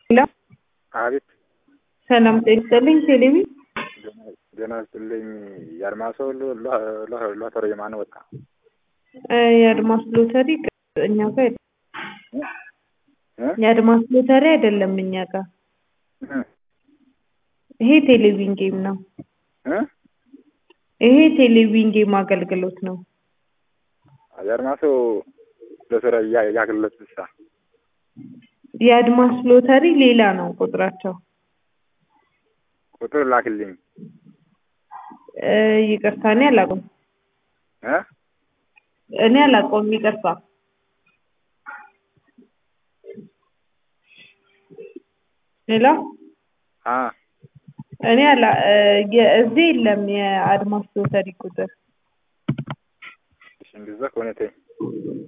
ሄሎ አቤት ሰላም ጤና ይስጥልኝ። ቴሌቪ ዜና ይስጥልኝ። የአድማሶ ሎተሪ የማን ወጣ? የአድማስ ሎተሪ እኛ ጋር የለም። እ? የአድማስ ሎተሪ አይደለም እኛ ጋር። እ? ይሄ ቴሌቪዥን ጌም ነው። እ? ይሄ ቴሌቪዥን ጌም አገልግሎት ነው። የአድማሶ ሎተሪ ያ- ያገለጥ ብቻ የአድማስ ሎተሪ ሌላ ነው ቁጥራቸው። ቁጥር ላክልኝ። እ፣ ይቅርታ እኔ አላውቀውም። እ? እኔ አላውቀውም። ይቅርታ ሌላ አ እኔ አላ እ፣ የ- እዚህ የለም የአድማስ ሎተሪ ቁጥር እሺ፣ እንደዛ ከሆነ ተይ።